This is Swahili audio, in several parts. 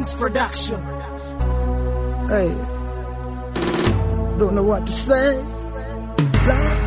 Kings Production. Hey, don't know what to say. Lord.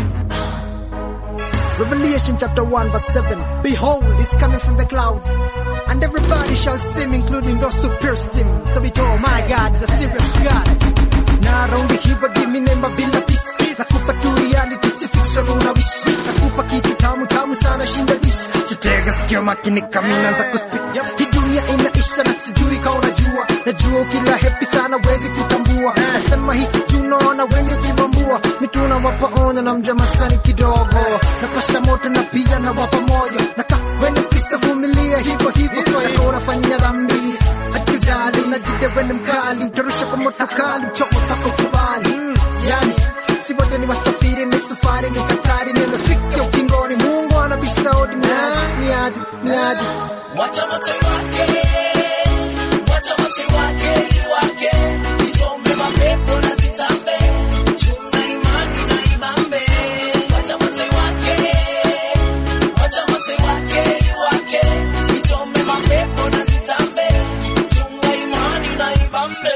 Revelation chapter 1 verse 7. Behold, he's coming from the clouds, and everybody shall see him, including those who pierced him. So we told, my God is a serious God. Na raundi hivyo dimi nemba bila pisi. Nakupa tu reality, si fiction unawishi. Nakupa kitu tamu tamu sana shinda dishi. Chitega sikio makini kamina za kuspit. Hii dunia inaisha na sijui ka unajua. Najua ukila happy sana wezi kutambua. Nasema hii juu unaona wengi kibambua. Mituna wapa ona na mja masani kidogo. Napasha moto na pia na wapa moyo. Naka wene Kristo vumilia hivyo hivyo. Naka unafanya dhambi. Atujali unajide wene mkali. Utarusha kwa moto kali. Mchoko tako kubali. Yani si wote ni wasafiri ni safari ni hatari nimefika ukingoni Mungu anabisha hodi ni aje ni aje Wacha moto wake, wacha moto wake iwake, isome mapepo na zitambe, chunga imani na ibambe. Wacha moto wake, wacha moto wake iwake, isome mapepo na zitambe, chunga imani na ibambe.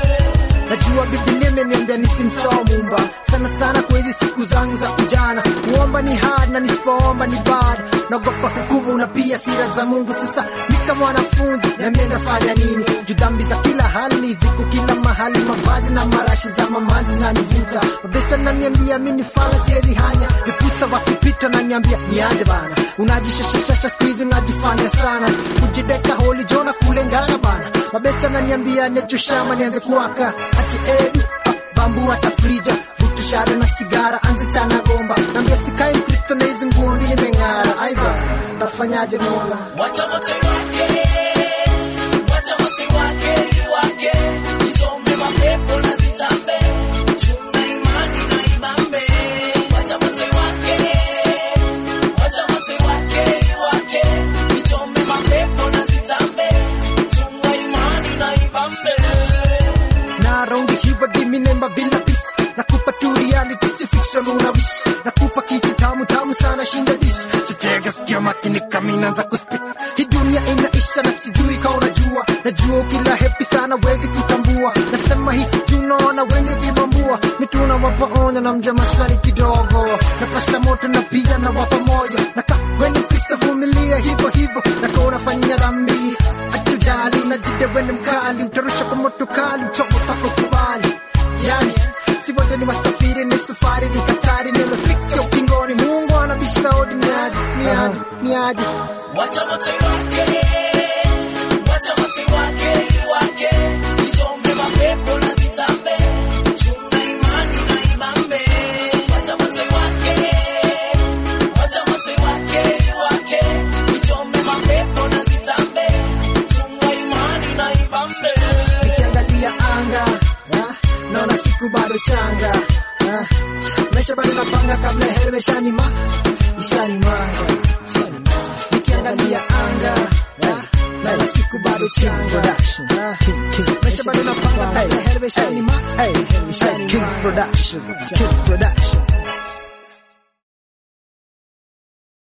Najua Biblia imeniambia nisimsahau Muumba sana sana kwa hizi siku zangu za ujana. Kuomba ni hard na nisipoomba ni bad. Naogopa hukumu na pia sira za Mungu. Sasa ni kama wanafunzi na mimi nafanya nini? Juu dhambi za kila hali ziko kila mahali, mavazi na marashi za mamazi na nivuta. Mabesta naniambia mimi nifala siwezi hanya. Nipusa wakipita na niambia niaje bana. Unajishashashasha siku hizi unajifanya sana. Kujideka holi jona kulengana bana. Mabesta naniambia necho shama nianze kuwaka. Ati edu bambu hata frija vutu shada na sigara anze chana gomba nambia sikai mkristo na hizi nguo mbili imeng'ara aiba tafanyaje mola Wacha moto wake, wacha moto wake iwake, isome mapepo na zitambe, chunga imani na ibambe. Wacha moto wake, wacha moto wake iwake, isome mapepo na zitambe, chunga imani na ibambe. na raundi hivyo dimi nemba bila pisi nakupa tu reality si fiction unawish nakupa kitu tamu tamu sana shinda dish chitega sikio makini kamina za kuspit hii dunia inaisha na sijui ka unajua najua ukila happy sana wezi kutambua nasema hii juu unaona wengi vibambua mituna wapa onya na mja maswali kidogo napasha moto na pia na wapa moyo naka weni Kristo vumilia hivyo hivyo naka unafanya dhambi atujali unajide wene mkali utarusha kwa moto kali mchoko pako kubali yani si wote ni wasafiri ni safari ni hatari nimefika ukingoni Mungu anabisha hodi ni aje ni aje ni aje Wacha moto wake, wacha moto wake iwake, isome mapepo na zitambe, chunga imani na ibambe. Wacha moto wake, wacha moto wake iwake, isome mapepo na zitambe, chunga imani na ibambe. nikiangalia anga ah, naona siku bado changa ah, maisha bado napanga kabla heri meshanima ishanimanga nikiangalia anga ah, naona siku bado changa ah, maisha bado napanga kabla heri meshanima ishanimanga Kings Production Kings Production